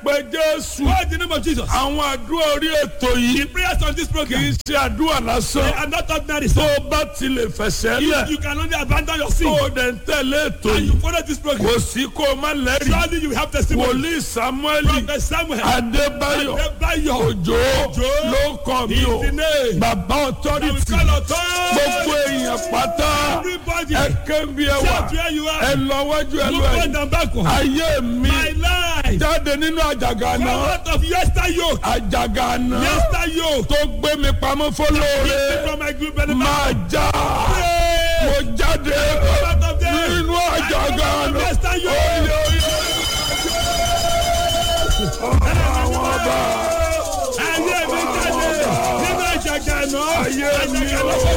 pé jésù Call the name of Jesus. àwọn àdúrà orí ètò yìí The prayers on this kì program í ṣe àdúrà they lásán are not ordinary. tó So o bá ti lè fẹsẹ̀ you, lẹ̀ you can only abandon your tó sin o dẹ̀ ń tẹ̀lé ètò and yìí you follow this program. kò sí kó o má lẹ́rìí Surely you have testimony. wòlíì samuel Prophet Samuel. adébáyọ̀ Adébáyọ̀. òjò Òjó. ló kàn mí o His name. bàbá We authority call authority. gbogbo èèyàn pátá Everybody. ẹ kébi ẹ wà Shout where you ẹ are. lọ wájú ẹ lọ Look ẹ front and backward. ayé mi My life. jáde nínú àjàgà Come náà out of yester yoke. àjàgà náà Yester yoke. tó gbé mi pamọ́ fọlọ́ọ̀rẹ́ Keep from my group benefit. máa já Pray. mo jáde Come out of there. nínú àjàgà I come out of náà yester yoke. oyè oyè àwọn ọba Ayé mi jáde nínú àjàgà náà. ayé mi Àjàgà náà o.